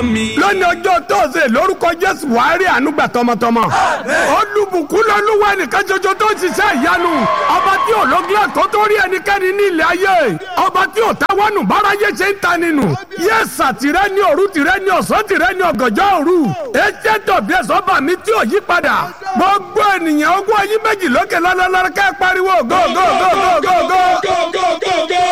lónìí ọjọ́ tóòsè lórúkọ jésù wàá rí ànúgbà tọmọtọmọ olùbùkún lọ́lúwa nìkan ṣoṣo tó ń ṣiṣẹ́ ìyanu ọba tí ò lógílẹ̀ tó tó rí ẹnikẹ́ni ní ilẹ̀ ayé ọba tí ò táwọnù báráyé ṣe ń ta nínú yẹ́sà tìrẹ ní òru tìrẹ ní ọ̀sán tìrẹ ní ọ̀gànjọ́ òru ẹ̀jẹ̀ tọ̀bí ẹ̀sọ́ bà mí tí ò yí padà gbogbo ènìyàn ogún ayé méjì lókè lọ́lọ́lọ́rọ́ ká pariwo go go go go go go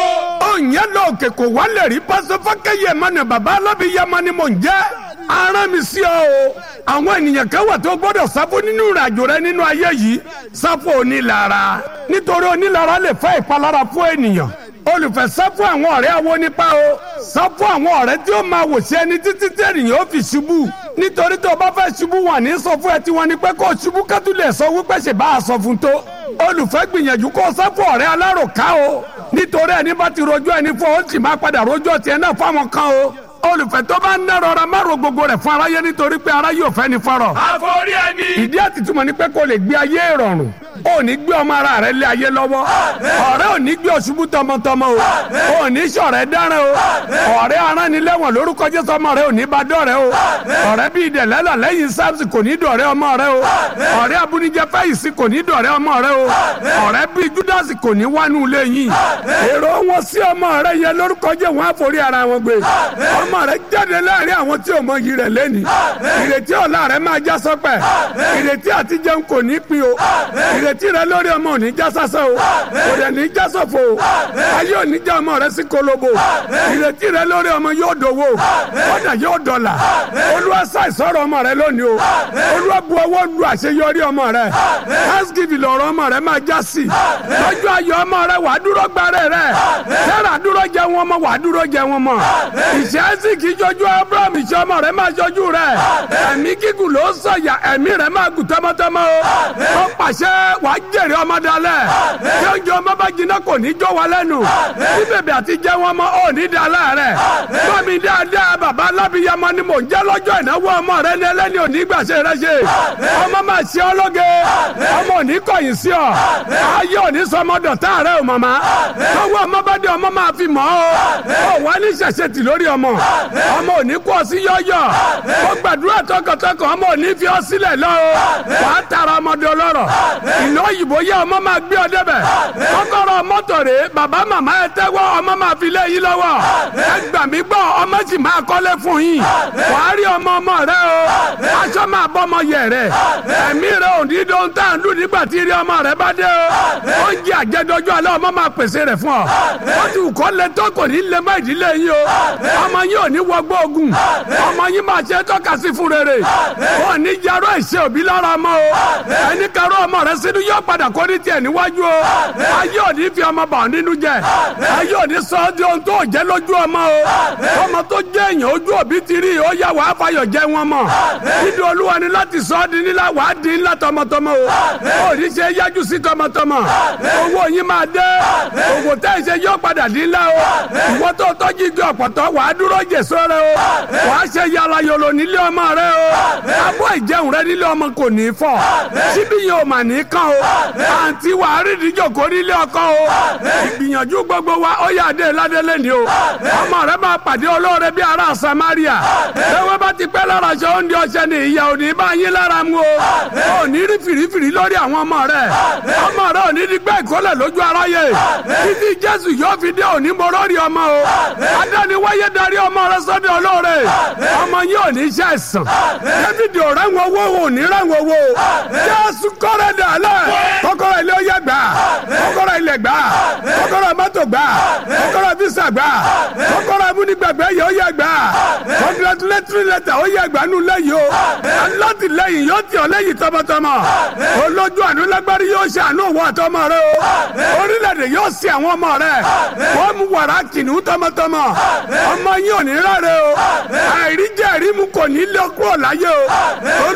òyìn lọ òkè kò wálé rí pásọfọ́kẹ́ yẹmọ ni bàbá alábi yẹmọ ni mò ń jẹ́ aràn mi sí ọ o àwọn ènìyàn kan wà tó gbọ́dọ̀ sáfù nínú ìrìnàjò rẹ nínú ayé yìí sáfù onílara nítorí onílara lè fa ìpalára fún ènìyàn olùfẹ́ sáfù àwọn ọ̀rẹ́ awo nípa o sáfù àwọn ọ̀rẹ́ tí ó máa wò sí ẹni títí tí ènìyàn ó fi ṣubú nítorí tó o bá fẹ́ ṣubú wà ní sọ fún ẹ tí wọ́n ní pé kó o ṣubú kátó lè sọ wípé ṣe bá a sọ fún tó olùfẹ́ gbìyànjú kó o sáfù ọ̀rẹ́ aláròká o nítorí ẹni bá ti rojọ́ ẹni fún ọ ó sì máa padà rojọ́ tiẹ̀ náà fáwọn kan o olùfẹ́ tó bá ń ná rọra má ro gbogbo rẹ̀ fún aráyé nítorí pé aráyé ò fẹ́ ni fọ́rọ̀. àforí ẹni. ìdí àtìtúmọ̀ ni pé kó lè gbé ayé ìrọ̀rùn ò ní gbé ọmọ ara rẹ lé ayé lọ́wọ́ ọ̀rẹ́ ò ní gbé ọ̀ṣubú tọmọtọmọ o ò ní sọ̀rẹ́ dáràn o ọ̀rẹ́ aránilẹ́wọ̀n lórúkọ jésù ọmọ rẹ ò ní bá dọ̀rẹ́ o ọ̀rẹ́ bíi dẹ̀lẹ́là lẹ́yìn sábsì kò ní dọ̀rẹ́ ọmọ rẹ o ọ̀rẹ́ abúnijẹ fẹ́yìsì kò ní dọ̀rẹ́ ọmọ rẹ o ọ̀rẹ́ bíi júdásì kò ní wánú ilé yìí èrò wọn sí ọmọ rẹ yẹn lórúkọ jẹ́ wọn àforí ara wọn gbé ọmọ rẹ jáde láàrin àwọn tí ò mọ iyì rẹ lẹ́ni ìrètí ọ̀la rẹ máa já sọ́pẹ̀ ìrètí àti jẹun kò ní pin o ìrètí rẹ lórí ọmọ ò ní já sásán o kò dẹ̀ ní já sọ̀fọ̀ o ayé ò ní já ọmọ rẹ sí kolobo ìrètí rẹ lórí ọmọ yóò dòwò ọ̀dà yóò dọ̀là olúwa ṣàìsọ̀rọ̀ ọmọ rẹ lónìí o olúwa bu ọwọ́ lu àṣeyọrí ọmọ rẹ thanksgiving lọ̀rọ̀ ọmọ rẹ máa já sí lọ́jọ́ ayọ̀ ọmọ rẹ wàá dúró gbàrẹ́ rẹ tẹ́lá dúró jẹ wọn mọ wàá dúró jẹ wọn mọ ìṣẹ́ sì kì í jọjú abraham ìṣẹ́ ọmọ rẹ máa jọjú rẹ ẹ̀mí gígùn ló sọ̀yà ẹ̀mí rẹ máa gùn tọmọtọmọ o ó pàṣẹ wàá jèrè ọmọ dalẹ̀ tí oúnjẹ ọmọ bá jiná kò ní jó wa lẹ́nu bí bèbè àti jẹ́ wọn mọ ò ní dalẹ̀ rẹ gbọ́mi dáadáa bàbá alábìyamọ ni mò ń jẹ́ lọ́jọ́ ìnáwó ọmọ rẹ ní ẹlẹ́ni òní gbàṣẹ rẹ ṣe ọmọ máa ṣe ọ lóge ọmọ òní kọ̀yìn sí ọ ayé òní sọmọdọ̀ tá rẹ o màmá tọwọ́ ọmọ bá dé ọmọ máa fi mọ́ ọ ọ wà ní ṣẹ̀ṣẹ̀ tì lórí ọmọ ọmọ òní kú ọ sí yọ́yọ́ ó gbàdúrà tọkàntọkàn ọmọ òní fi ọ sílẹ̀ lọ o wà á tara ọmọdé ọlọ́rọ̀ ìlú òyìnbó yẹ ọmọ máa gbé ọ débẹ̀ kọ́kọ́rọ́ mọ́tò rè bàbá màmá ẹ tẹ́wọ́ ọmọ máa fi lé yín lọ́wọ́ ẹ gbà mí gbọ́ ọmọ sì máa kọ́lé fún yín wà á rí ọmọ ọmọ rẹ o aṣọ máa bọ́ ọmọ yẹ rẹ ẹ̀mí rẹ ò ní dóhun tá à ń dùn nígbà tí rí ọmọ rẹ bá dé o oúnjẹ àjẹdọjọ alẹ́ ọmọ máa pèsè rẹ̀ fún ọ wọ́n ti kọ́ lẹ tó kò ní lè má ìdílé yín o ọmọ yín ò ní wọgbọ́ ogun ọmọ yín máa ṣe tọ́ka sí fún rere wọn ní jarọ ìṣe òbí lára ọmọ o ẹni karọ ọmọ rẹ sínú yóò padà kó ní tiẹ̀ níwájú o ayé ò ní fi ọmọ bà ọ́ nínú jẹ ayé ò ní sọ ọ́ di ohun tó jẹ́ lójú ọmọ o ọmọ tó jẹ́ èèyàn ojú òbí ti rí ó yá wàá fayọ̀ jẹ́ wọn mọ̀ dídí olúwa ni láti sọ ọ́ di nílá wàá di ńlá tọmọtọmọ o ò ní ṣe yájú sí tọmọtọmọ owó yín máa dé òwò tẹ́ ẹ ṣe yóò padà di ńlá o ìwọ tó tọ́jú igi ọ̀pọ̀tọ́ wàá dúró jèso rẹ o wàá ṣe yàrá yòlò nílé ọmọ rẹ o abọ́ ìjẹun rẹ nílé ọmọ kò ní fọ́ síbí yẹn ò mà ní kàn o àǹtí wàá rí ìdíjòkó nílé ọkọ o ìgbìyànjú gbogbo wa ó yà dé ládélé ni o ọmọ rẹ máa pàdé olóore bí ará Samaria ewé bá ti pẹ́ lára aṣọ oúnjẹ ọṣẹ ni ìyá ò ní bá yín lára mu o ò ní rí fìrífìrí lórí àwọn ọmọ rẹ ọmọ rẹ ò ní di gbẹ́ ìkólẹ̀ lójú aráyé títí Jésù yóò fi dé òní mo lórí ọmọ o adániwáyé darí ọmọ rẹ sọ́dọ̀ olóore ọmọ yín ò ní ṣe àìsàn David ò rẹ́wọ̀n owó ò ní rẹ́wọ̀n owó Jésù kọ́rẹ́ dàlẹ́ kọ́kọ́rọ́ ilé ó yẹ gbà kọ́kọ́rọ́ ilẹ̀ gbà kọ́kọ́rọ́ mọ́tò gbà kọ́kọ́rọ́ visa gbà kọ́kọ́rọ́ amúnigbàgbẹ́ yẹ ó yẹ gbà congratulatory letter ó yẹ gbà nù lẹ́yìn o alátìlẹ́yìn yóò tì ọ́ lẹ́yìn tọmọtọmọ olójú àánú lágbárí yóò ṣe àánú òwò àtọmọ rẹ o orílẹ̀-èdè yóò ṣe àwọn ọmọ rẹ wọ́n mú wàrà kìnnìún tọmọtọmọ ọmọ yín ò ní rárẹ̀ o àìríjẹ́ ìrímu kò ní lé kúrò láyé o olúwa lọ́lùsọ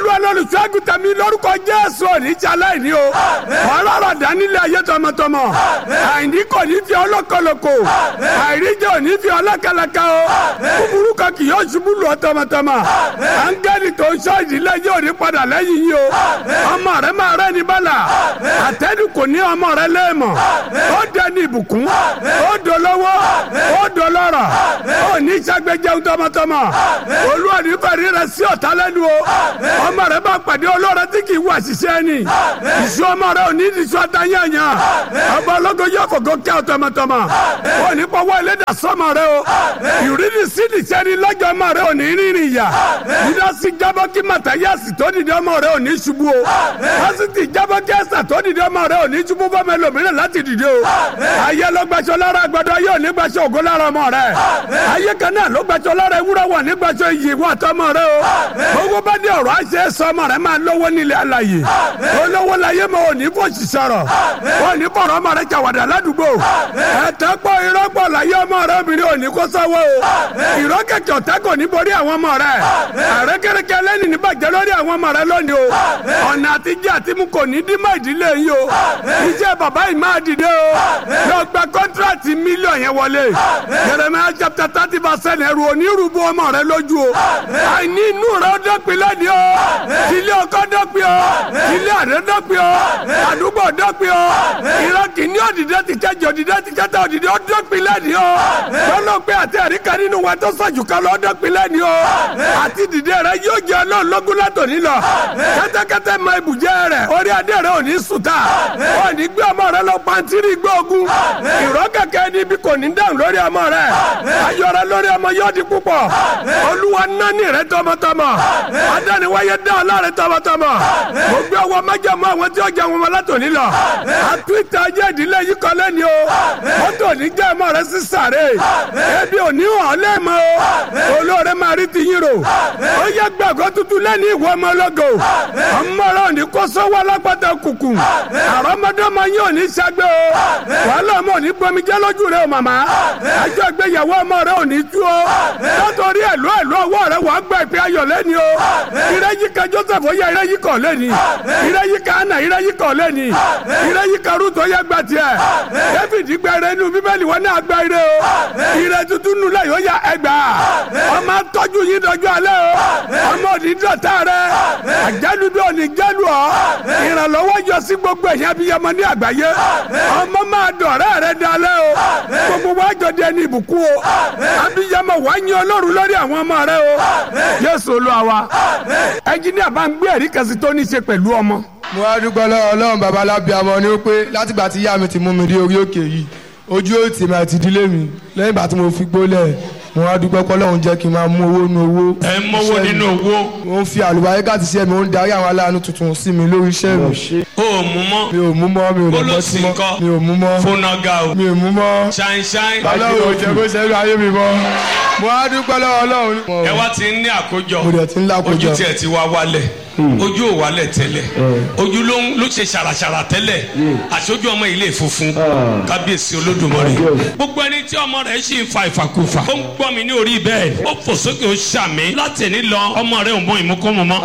olùṣègùn tẹ̀mí lórúkọ jésù òní jalè ní o ọlọ́rọ̀ dánilé ayé tọmọtọmọ àìní kò ní fi ọlọ́kọlọ́kọ àìríjẹ òní fi ọlọ́kẹlẹkẹ o búburú kan kì yóò ṣubú lù ọ tọmọtọmọ áńgẹ́lì tó ń sọ ìdílé yóò ní padà lẹ́yìn yìí o ọmọ rẹ máa rẹ ní bala àtẹ́nu kò ní ọmọ rẹ lẹ́ẹ̀mọ̀ ó dẹni ìbùkún ó dolówó ó dolọ́rọ̀ ó ní sàgbéjẹun tọmọtọmọ olúwa ní fẹ̀rí rẹ sí ọ̀tá lẹ́nu o ọmọ rẹ bá pàdé olóore tí kì í wà ṣiṣẹ́ ni ìṣú ọmọ rẹ ò ní ìṣú àtàyànyàn ọba ológo yóò fògo kẹ́ ọ tọmọtọmọ ó ní pọ̀wọ́ ẹlẹ́dà sọmọ rẹ o ìrírí sídìí sẹ́ni lọ́jọ́ ọmọ rẹ ò ní rìnrìn ìyà dídásí jábọ́ kí màtáyàsì tó dìde ọmọ rẹ ò ní ṣubú o pásítì jábọ́ kí ẹ̀sà tó dìde ọmọ rẹ ò ní ṣubú bọ́mọ ẹlòmíràn láti dìde o ayé ló gbaṣọ lára àgbàdo ayé ò ní gbaṣọ ògo lára ọmọ rẹ ayé kan náà ló gbaṣọ lára ewúrẹ́ wà ní gbaṣọ iyì wà tọmọ rẹ o gbogbo bá dé ọ̀rọ̀ àṣẹ sọ ọmọ rẹ máa lówó nílé alàyè olówó láyé mọ òní fòṣì sọ̀rọ̀ òní fọ̀rọ̀ ọmọ rẹ jàwàdà ládùúgbò ẹ̀tẹ́ pọ̀ irọ́ pọ̀ láyé ọmọ rẹ obìnrin òní kó sọ́wọ́ o irọ́ kẹ̀kẹ́ ọ̀tá kò ní borí àwọn ọmọ rẹ àrékèrèké lẹ́ni ní bàjẹ́ lórí àwọn ọmọ rẹ lónìí o ọ̀nà àtijọ́ àti mu kò ní dín mọ́ ìdílé yìí o iṣẹ́ bàbá yìí máa dìde o lọ gba kọ́ńtíráàtì mílíọ̀n yẹn wọlé Jeremiah chapter thirty verse ten ẹrù onírúurú ọmọ rẹ lójú o àìní inú rẹ ó dọ́pin lẹ́ni o ilé ọkọ dọ́pin o ilé àdé dọ́pin o àdúgbò dọ́pin o ìran kìíní òdìdé ti kẹjọ òdìdé ti kẹta òdìdé ó dọ́pin lẹ́ni o lọ́lọ́pẹ́ àti àríkà nínú wa tó sọ̀jù kan lọ́ dọ́pin lẹ́ni o àti dìde rẹ yóò jẹ ọlọ́run lọ́gùn látòní lọ kẹ́tẹ́kẹ́tẹ́ mọ ibùjẹ́ rẹ orí adé rẹ ò ní sùtà ò ní gbé ọmọ rẹ lọ pàǹtírí gbé ogun ìrọ́ kẹ̀kẹ́ níbi kò ní dáhùn lórí ọmọ rẹ ayọ̀ rẹ lórí ọmọ yóò di púpọ̀ olúwa nání rẹ tọmọtọmọ adániwáyé dá ọ láre tọmọtọmọ mo gbé ọwọ́ májàmú àwọn tí ó jẹ wọn látòní lọ àtúntà ayé ìdílé yìí kọ́ lẹ́ni o mọ́tò ní jẹ́ ọmọ rẹ sí sàré ebi ò ní hàn lẹ́ẹ̀mọ́ o olóore máa rí ti yín rò ó yẹ gbàgbọ́ tuntun lẹ́ni ìwọ ọmọ ọlọ́gọ ọmọ rẹ ò ní kó sọ́wọ́ alápàtà kùkù àrọ́mọdọ́mọ yín ò ní ṣàgbé o wàhálà ọmọ ò ní gbomi jẹ́ lójú rẹ o màmá ẹjọ́ ìgbéyàwó ọmọ rẹ ò ní tú o látọ̀rí ẹ̀lú ẹ̀lú ọwọ́ rẹ wàá gbọ́ ìpè ayọ̀ lẹ́ni o ìrẹ́yíká Joseph ó yẹ ìrẹ́yíkọ̀ lẹ́ni ìrẹ́yíká Anna ìrẹ́yíkọ̀ lẹ́ni ìrẹ́yíká Ruth ó yẹ gbà tiẹ̀ David gbẹrẹ inú bíbélì wọn náà gbẹ ire o ìrẹ́ tuntun nù lẹ́yìn ó yà ẹgbà ọmọ tọ́jú yín dọjọ́ alẹ́ o ọmọ òní dọ̀tá rẹ àjálùdọ̀ òní jálù ọ ìrànlọ́wọ́ yọ sí gbogbo ẹ̀yìn abiyamọ ní àgbáyé ọmọ máa dọ̀rẹ́ rẹ dalẹ́ o gbogbo wa jọ di ẹni ìbùkún o abiyamọ wàá yín Ọlọ́run lórí àwọn ọmọ rẹ o Jésù Olúwa wa ẹnjiníà bá ń gbé ẹ̀rí kan sí tó ní í ṣe pẹ̀lú ọmọ. mo wá dúpẹ́ lọ́wọ́ ọlọ́run bàbá lábíàmọ́ ni ó pé látìgbà tí ìyá mi ti mú mi dé orí òkè yìí ojú ó tì mí àti ìdílé mi lẹ́yìn ìgbà tí mo fi gbólẹ̀ mo wá dúpẹ́ pé ọlọ́run jẹ́ kí n máa mú owó nínú owó. ẹ ń mọ́wó nínú owó. mo ń fi àlùbáríkà ti ṣe mi ó ń darí àwọn aláàánú tuntun sí mi lórí iṣẹ́ mi. o ò mú mọ́. mi ò mú mọ́ mi ò lọ bọ́ Bólósì sí mọ́ ńkọ́? mi ò mú mọ́ fúnaga o. mi ò mú mọ́ ṣáínṣáín. ọlọ́run ò jẹ́ kó ṣẹ́gun ayé mi mọ́ mo wá dúpẹ́ lọ́wọ́ ọlọ́run. ẹ wá ti ń ní àkójọ. Mo dẹ̀ ti ń ní àkójọ. ojú tiẹ̀ ti wá wálẹ̀. ojú ò wálẹ̀ tẹ́lẹ̀. ojú ló ń ló ṣe ṣàràṣàrà tẹ́lẹ̀. àṣojú ọmọ ilé funfun. kábíyèsí olódùmarè. gbogbo ẹni tí ọmọ rẹ̀ ṣì ń fa ìfàkùfà. ó ń gbọ́ mi ní orí bẹ́ẹ̀. ó fò sókè ó ṣàmì. láti ní lọ ọmọ rẹ̀ ò mọ ìmúkọ́mọ mọ́.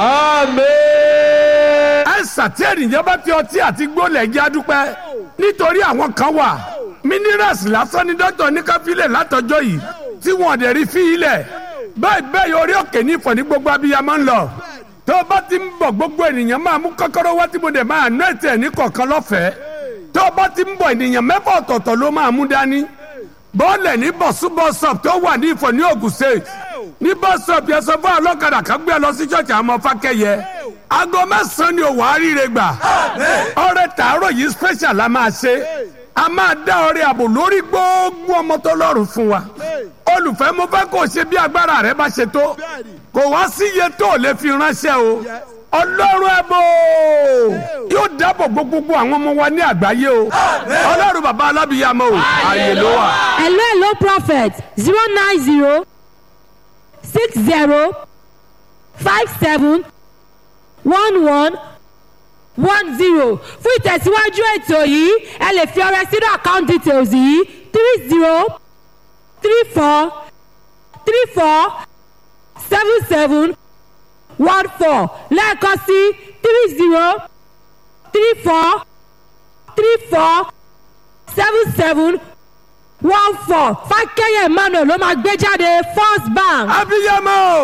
àìsàn tí ènìyàn bá fi ọtí àti gbólẹ̀ jẹ́ adúpẹ́ nítorí àwọn kan wà minerals lásán ni dókítà ní ká filẹ̀ látọjọ́ yìí tí wọ́n dẹ̀ rí fi ilẹ̀ bẹ́ẹ̀ bẹ́ẹ̀ orí òkè ní ìfọ̀ ní gbogbo abiyamọ ń lọ tó o bá ti ń bọ̀ gbogbo ènìyàn máa mú kọ́kọ́rọ́ wá tí mo dẹ̀ máa ná ètò ẹ̀ ní kọ̀ọ̀kan lọ́fẹ̀ẹ́ tó o bá ti ń bọ̀ ènìyàn mẹ́fà ọ̀tọ̀ọ̀tọ̀ ló máa mú dání bọ́ọ̀lẹ̀ ní bọ̀sú bọ́sọ̀p tó wà ní ìfọ̀ ní Ògùn state ní bọ́sọ̀p yẹn sọ fún ọlọ́kadà kan gbé ẹ lọ sí ṣọ́ọ̀ṣì àwọn ọmọ fákẹ́yẹ aago mẹ́sàn-án ni òwò àríire gbà ọrẹ tààrọ̀ yìí special la máa ṣe a máa dá ọrẹ àbò lórí gbogbo ọmọ tó lọ́rùn fún wa olùfẹ́ mo fẹ́ kó o ṣe bí agbára rẹ bá ṣe tó kò wá sí iye tó o lè fi ránṣẹ́ o ọlọ́run ẹ̀bọ yóò dáàbò bo gbogbo àwọn ọmọ wa ní àgbáyé o ọlọ́run bàbá alábìyàmọ o ààyè ló wà. hello hello prophet zero nine zero six zero five seven one one one zero fún ìtẹ̀síwájú ètò yìí ẹ lè fi ọrẹ sínú account details yìí three zero three four three four seven seven one four lẹ́ẹ̀kan sí three zero three four three four seven seven one four fákẹ́yẹ̀ emmanuel ló máa gbé jáde first bank. abiyamọ